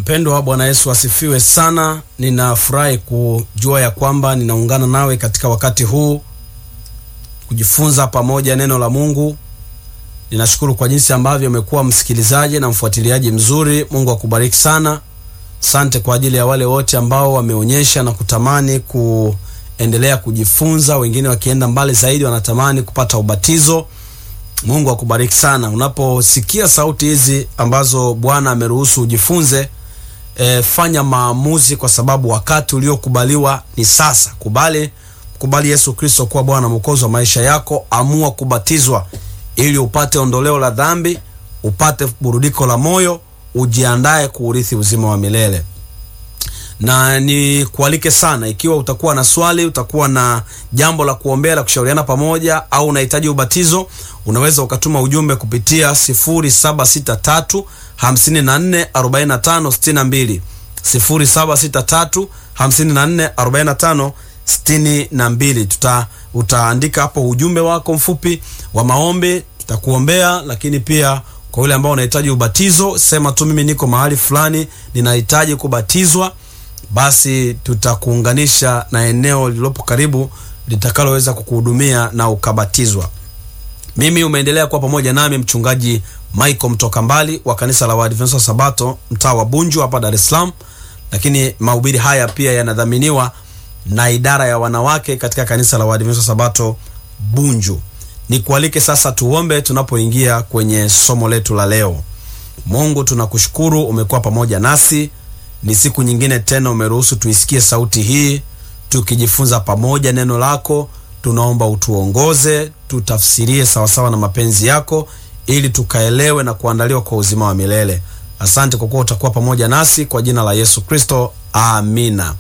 Mpendwa, Bwana Yesu asifiwe sana. Ninafurahi kujua ya kwamba ninaungana nawe katika wakati huu kujifunza pamoja neno la Mungu. Ninashukuru kwa jinsi ambavyo umekuwa msikilizaji na mfuatiliaji mzuri. Mungu akubariki sana. Asante kwa ajili ya wale wote ambao wameonyesha na kutamani kuendelea kujifunza, wengine wakienda mbali zaidi wanatamani kupata ubatizo. Mungu akubariki sana. Unaposikia sauti hizi ambazo Bwana ameruhusu ujifunze, e, fanya maamuzi, kwa sababu wakati uliokubaliwa ni sasa. Kubali, kubali Yesu Kristo kuwa Bwana Mwokozi wa maisha yako. Amua kubatizwa ili upate ondoleo la dhambi, upate burudiko la moyo, ujiandae kuurithi uzima wa milele na ni kualike sana, ikiwa utakuwa na swali, utakuwa na jambo la kuombea, la kushauriana pamoja, au unahitaji ubatizo, unaweza ukatuma ujumbe kupitia 0763 54 45 62, 0763 54 45 62. Tuta utaandika hapo ujumbe wako mfupi wa maombi, tutakuombea. Lakini pia kwa yule ambao unahitaji ubatizo, sema tu mimi niko mahali fulani, ninahitaji kubatizwa basi tutakuunganisha na eneo lililopo karibu litakaloweza kukuhudumia na ukabatizwa. Mimi umeendelea kuwa pamoja nami mchungaji Michael mtoka mbali wa kanisa la Waadventista wa Sabato mtaa wa Bunju hapa Dar es Salaam, lakini mahubiri haya pia yanadhaminiwa na idara ya wanawake katika kanisa la Waadventista wa Sabato Bunju. Nikualike sasa tuombe tunapoingia kwenye somo letu la leo. Mungu, tunakushukuru umekuwa pamoja nasi ni siku nyingine tena umeruhusu tuisikie sauti hii tukijifunza pamoja neno lako. Tunaomba utuongoze, tutafsirie sawasawa na mapenzi yako, ili tukaelewe na kuandaliwa kwa uzima wa milele. Asante kwa kuwa utakuwa pamoja nasi, kwa jina la Yesu Kristo, amina.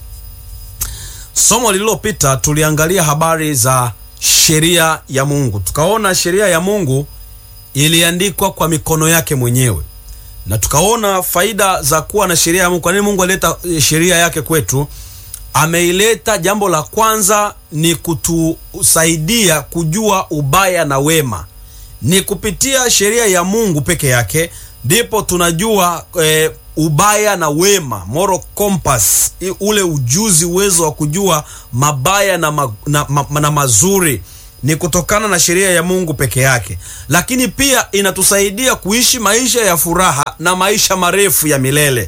Somo lililopita tuliangalia habari za sheria ya Mungu, tukaona sheria ya Mungu iliandikwa kwa mikono yake mwenyewe na tukaona faida za kuwa na sheria ya Mungu. Kwa nini Mungu alileta sheria yake kwetu? Ameileta, jambo la kwanza ni kutusaidia kujua ubaya na wema. Ni kupitia sheria ya Mungu peke yake ndipo tunajua e, ubaya na wema, moral compass, ule ujuzi, uwezo wa kujua mabaya na, ma, na, ma, na mazuri ni kutokana na sheria ya Mungu peke yake, lakini pia inatusaidia kuishi maisha ya furaha na maisha marefu ya milele.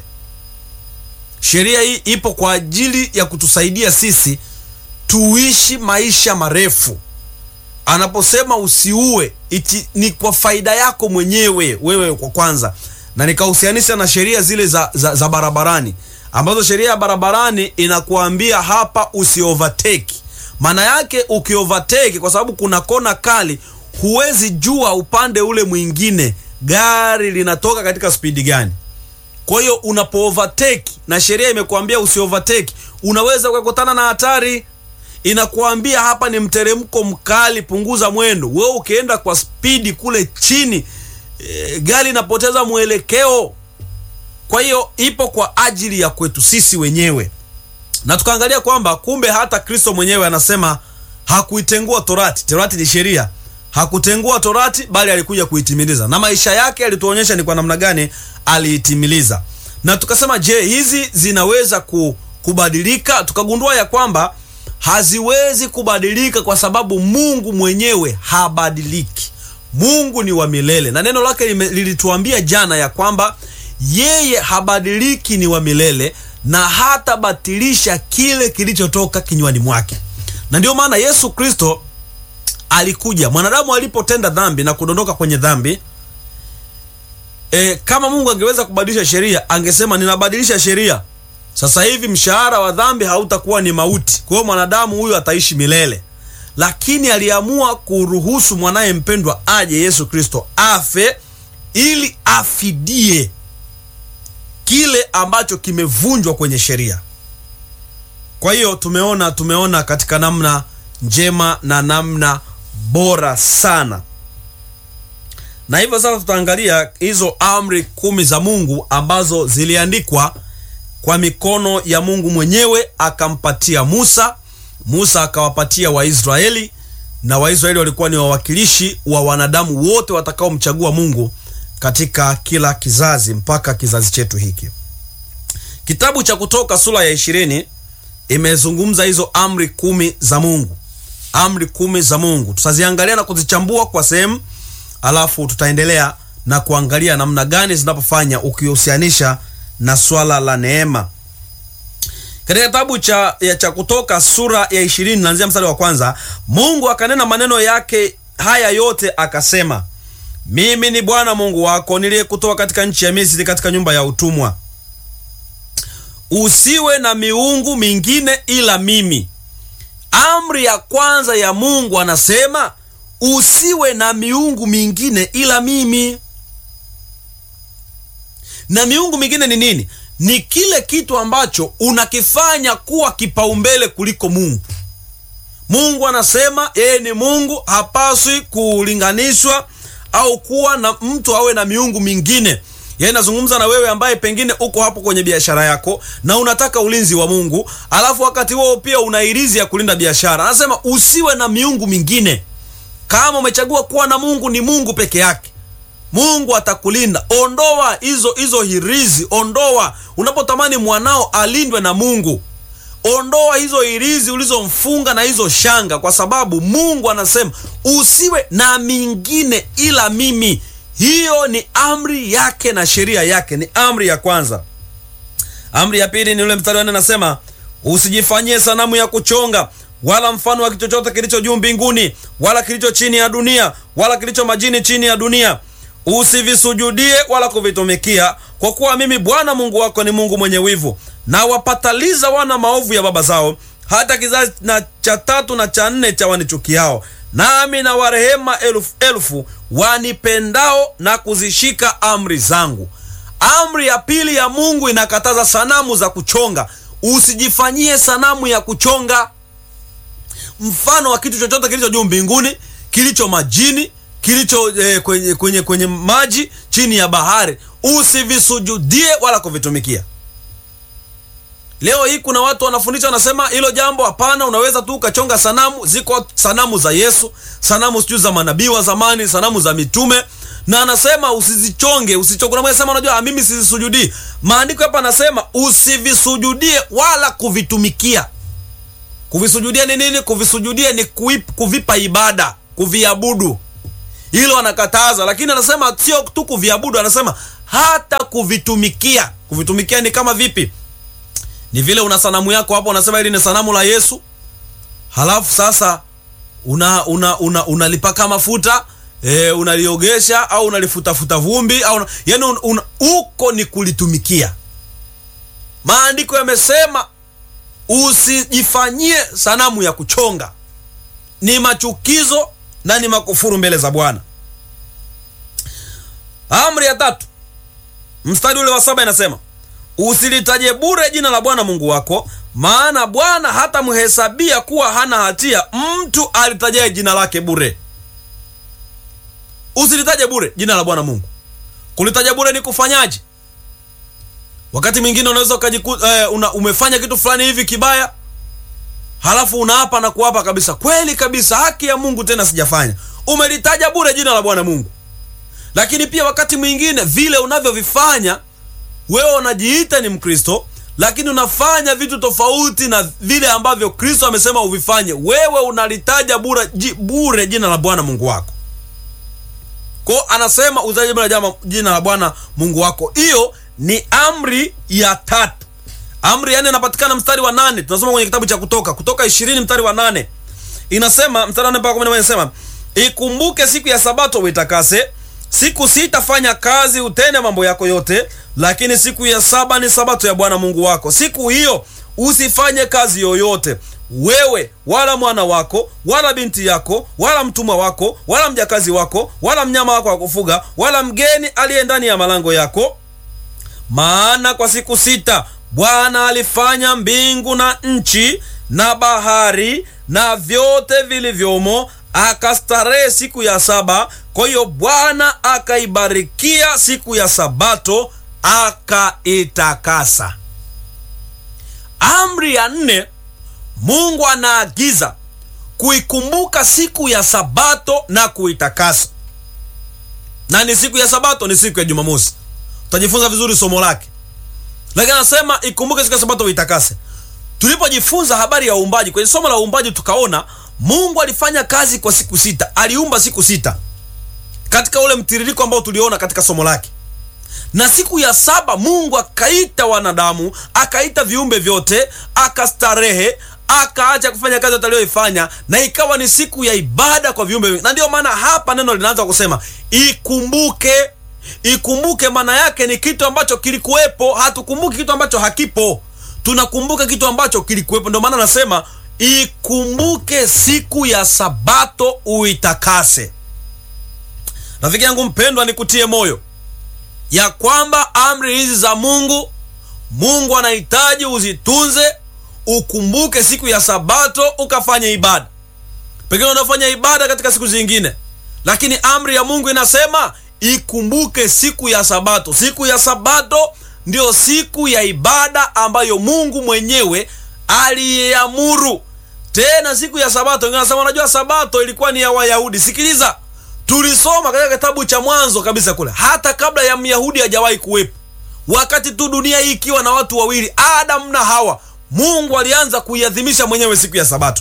Sheria hii ipo kwa ajili ya kutusaidia sisi tuishi maisha marefu. Anaposema usiue, iti ni kwa faida yako mwenyewe wewe kwa kwanza, na nikahusianisha na sheria zile za, za, za barabarani ambazo sheria ya barabarani inakuambia hapa usi overtake maana yake ukiovertake, kwa sababu kuna kona kali, huwezi jua upande ule mwingine gari linatoka katika spidi gani. Kwa hiyo unapo overtake na sheria imekuambia usi overtake, unaweza ukakutana na hatari. Inakuambia hapa ni mteremko mkali, punguza mwendo. Wewe ukienda kwa spidi kule chini, e, gari inapoteza mwelekeo. Kwa hiyo ipo kwa ajili ya kwetu sisi wenyewe na tukaangalia kwamba kumbe hata Kristo mwenyewe anasema hakuitengua Torati. Torati ni sheria, hakutengua Torati bali alikuja kuitimiliza, na maisha yake alituonyesha ni kwa namna gani aliitimiliza. Na tukasema je, hizi zinaweza kubadilika? Tukagundua ya kwamba haziwezi kubadilika kwa sababu Mungu mwenyewe habadiliki. Mungu ni wa milele, na neno lake lilituambia jana ya kwamba yeye habadiliki, ni wa milele na hatabatilisha kile kilichotoka kinywani mwake. Na ndio maana Yesu Kristo alikuja, mwanadamu alipotenda dhambi na kudondoka kwenye dhambi e, kama Mungu angeweza kubadilisha sheria angesema ninabadilisha sheria sasa hivi, mshahara wa dhambi hautakuwa ni mauti, kwa hiyo mwanadamu huyu ataishi milele. Lakini aliamua kuruhusu mwanaye mpendwa aje, Yesu Kristo afe ili afidie kile ambacho kimevunjwa kwenye sheria. Kwa hiyo tumeona tumeona katika namna njema na namna bora sana, na hivyo sasa tutaangalia hizo amri kumi za Mungu ambazo ziliandikwa kwa mikono ya Mungu mwenyewe, akampatia Musa. Musa akawapatia Waisraeli, na Waisraeli walikuwa ni wawakilishi wa wanadamu wote watakaomchagua Mungu katika kila kizazi mpaka kizazi chetu hiki. Kitabu cha Kutoka sura ya ishirini imezungumza hizo amri kumi za Mungu, amri kumi za Mungu. Tutaziangalia na kuzichambua kwa sehemu, alafu tutaendelea na kuangalia namna gani zinapofanya ukihusianisha na swala la neema. Katika kitabu cha, ya cha Kutoka sura ya ishirini naanzia mstari wa kwanza, Mungu akanena maneno yake haya yote akasema, mimi ni Bwana Mungu wako niliyekutoa katika nchi ya Misri, katika nyumba ya utumwa. Usiwe na miungu mingine ila mimi. Amri ya kwanza ya Mungu anasema usiwe na miungu mingine ila mimi. Na miungu mingine ni nini? Ni kile kitu ambacho unakifanya kuwa kipaumbele kuliko Mungu. Mungu anasema yeye ni Mungu, hapaswi kulinganishwa au kuwa na mtu awe na miungu mingine. Yeye nazungumza na wewe ambaye pengine uko hapo kwenye biashara yako na unataka ulinzi wa Mungu, alafu wakati huo pia una irizi ya kulinda biashara. Anasema usiwe na miungu mingine. Kama umechagua kuwa na Mungu, ni Mungu peke yake. Mungu atakulinda. Ondoa hizo hizo hirizi, ondoa. Unapotamani mwanao alindwe na Mungu, ondoa hizo hirizi ulizomfunga na hizo shanga, kwa sababu Mungu anasema usiwe na mingine ila mimi. Hiyo ni amri yake na sheria yake, ni amri ya kwanza. Amri ya pili ni ule mstari wa nne, anasema usijifanyie sanamu ya kuchonga wala mfano wa kitu chochote kilicho juu mbinguni wala kilicho chini ya dunia wala kilicho majini chini ya dunia usivisujudie wala kuvitumikia, kwa kuwa mimi Bwana Mungu wako ni Mungu mwenye wivu, na wapataliza wana maovu ya baba zao hata kizazi na cha tatu na cha nne cha wanichukiao, nami na warehema elfu elfu wanipendao na kuzishika amri zangu. Amri ya pili ya Mungu inakataza sanamu za kuchonga. Usijifanyie sanamu ya kuchonga mfano wa kitu chochote kilicho juu mbinguni, kilicho majini kilicho eh, kwenye, kwenye, kwenye maji chini ya bahari, usivisujudie wala kuvitumikia. Leo hii kuna watu wanafundisha, wanasema hilo jambo hapana, unaweza tu ukachonga sanamu. Ziko sanamu za Yesu, sanamu sijui za manabii wa zamani, sanamu za mitume, na anasema usizichonge, usichonge. Kuna mmoja anasema unajua, mimi sizisujudii. Maandiko hapa anasema usivisujudie wala kuvitumikia. Kuvisujudia ni nini? Kuvisujudia ni kuip, kuvipa ibada, kuviabudu hilo anakataza, lakini anasema sio tu kuviabudu, anasema hata kuvitumikia. Kuvitumikia ni kama vipi? Ni vile una sanamu yako hapo, unasema hili ni sanamu la Yesu, halafu sasa una una una unalipaka mafuta e, unaliogesha au unalifutafuta vumbi au yani un, un, uko ni kulitumikia. Maandiko yamesema usijifanyie sanamu ya kuchonga, ni machukizo na ni makufuru mbele za Bwana. Amri ya tatu mstari ule wa saba inasema usilitaje bure jina la Bwana Mungu wako, maana Bwana hatamhesabia kuwa hana hatia mtu alitajaye jina lake bure. Usilitaje bure jina la Bwana Mungu. Kulitaja bure ni kufanyaje? Wakati mwingine unaweza ukajikuta eh, una, umefanya kitu fulani hivi kibaya halafu unaapa na kuapa kabisa, kweli kabisa, haki ya Mungu tena sijafanya. Umelitaja bure jina la Bwana Mungu. Lakini pia wakati mwingine vile unavyovifanya wewe, unajiita ni Mkristo, lakini unafanya vitu tofauti na vile ambavyo Kristo amesema uvifanye. Wewe unalitaja bure, bure jina la Bwana Mungu wako. Kwa anasema utaje bure jina la Bwana Mungu wako. Hiyo ni amri ya tatu. Amri ya nne inapatikana mstari wa nane. Tunasoma kwenye kitabu cha Kutoka, Kutoka ishirini mstari wa nane inasema, mstari wa nane mpaka kumi na moja inasema, ikumbuke siku ya Sabato uitakase, siku sita fanya kazi, utende mambo yako yote, lakini siku ya saba ni Sabato ya Bwana Mungu wako. Siku hiyo usifanye kazi yoyote, wewe wala mwana wako wala binti yako wala mtumwa wako wala mjakazi wako wala mnyama wako wa kufuga wala mgeni aliye ndani ya malango yako, maana kwa siku sita Bwana alifanya mbingu na nchi na bahari na vyote vilivyomo, akastarehe siku ya saba. Kwa hiyo Bwana akaibarikia siku ya Sabato akaitakasa. Amri ya nne, Mungu anaagiza kuikumbuka siku ya Sabato na kuitakasa. Na ni siku ya Sabato, ni siku ya Jumamosi. Utajifunza vizuri somo lake lakini anasema ikumbuke siku ya sabato uitakase tulipojifunza habari ya uumbaji kwenye somo la uumbaji tukaona mungu alifanya kazi kwa siku sita aliumba siku sita katika ule mtiririko ambao tuliona katika somo lake na siku ya saba mungu akaita wanadamu akaita viumbe vyote akastarehe akaacha kufanya kazi yote aliyoifanya na ikawa ni siku ya ibada kwa viumbe vingi. na ndiyo maana hapa neno linaanza kusema ikumbuke ikumbuke maana yake ni kitu ambacho kilikuwepo hatukumbuki kitu ambacho hakipo tunakumbuka kitu ambacho kilikuwepo ndio maana nasema ikumbuke siku ya sabato uitakase rafiki yangu mpendwa nikutie moyo ya kwamba amri hizi za mungu mungu anahitaji uzitunze ukumbuke siku ya sabato ukafanye ibada pengine unafanya ibada katika siku zingine lakini amri ya mungu inasema ikumbuke siku ya sabato siku ya sabato ndiyo siku ya ibada ambayo mungu mwenyewe aliyeamuru tena siku ya sabato wengine wanasema unajua sabato ilikuwa ni ya wayahudi sikiliza tulisoma katika kitabu cha mwanzo kabisa kule hata kabla ya myahudi hajawahi kuwepo wakati tu dunia hii ikiwa na watu wawili adamu na hawa mungu alianza kuiadhimisha mwenyewe siku ya sabato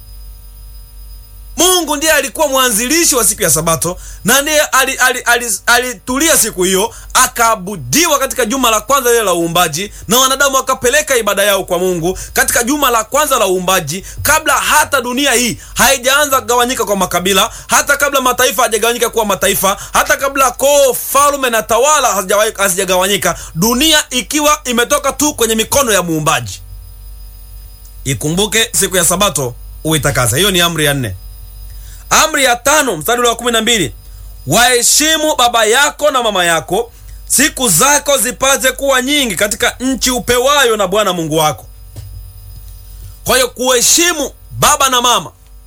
mungu ndiye alikuwa mwanzilishi wa siku ya sabato na ndiye alitulia ali, ali, ali, ali siku hiyo akaabudiwa katika juma la kwanza lile la uumbaji na wanadamu wakapeleka ibada yao kwa mungu katika juma la kwanza la uumbaji kabla hata dunia hii haijaanza kugawanyika kwa makabila hata kabla mataifa hajagawanyika kuwa mataifa hata kabla koo falume na tawala hazijagawanyika dunia ikiwa imetoka tu kwenye mikono ya muumbaji ikumbuke siku ya sabato uitakaza hiyo ni amri ya nne amri ya tano mstari wa kumi na mbili waheshimu baba yako na mama yako siku zako zipate kuwa nyingi katika nchi upewayo na bwana mungu wako kwa hiyo kuheshimu baba na mama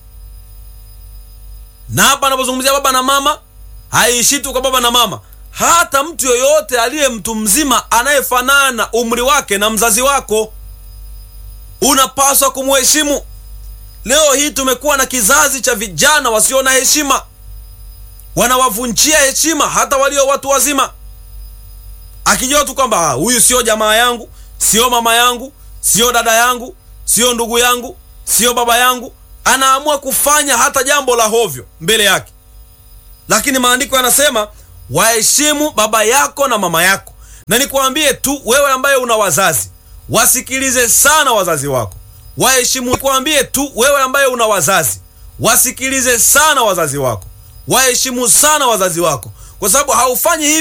na hapa anapozungumzia baba na mama haiishi tu kwa baba na mama hata mtu yoyote aliye mtu mzima anayefanana umri wake na mzazi wako unapaswa kumheshimu leo hii tumekuwa na kizazi cha vijana wasio na heshima wanawavunjia heshima hata walio watu wazima akijua tu kwamba huyu sio jamaa yangu sio mama yangu sio dada yangu sio ndugu yangu sio baba yangu anaamua kufanya hata jambo la hovyo mbele yake lakini maandiko yanasema waheshimu baba yako na mama yako na nikuambie tu wewe ambaye una wazazi wasikilize sana wazazi wako waheshimu kuambie tu wewe ambaye una wazazi wasikilize sana wazazi wako waheshimu sana wazazi wako kwa sababu haufanyi hivi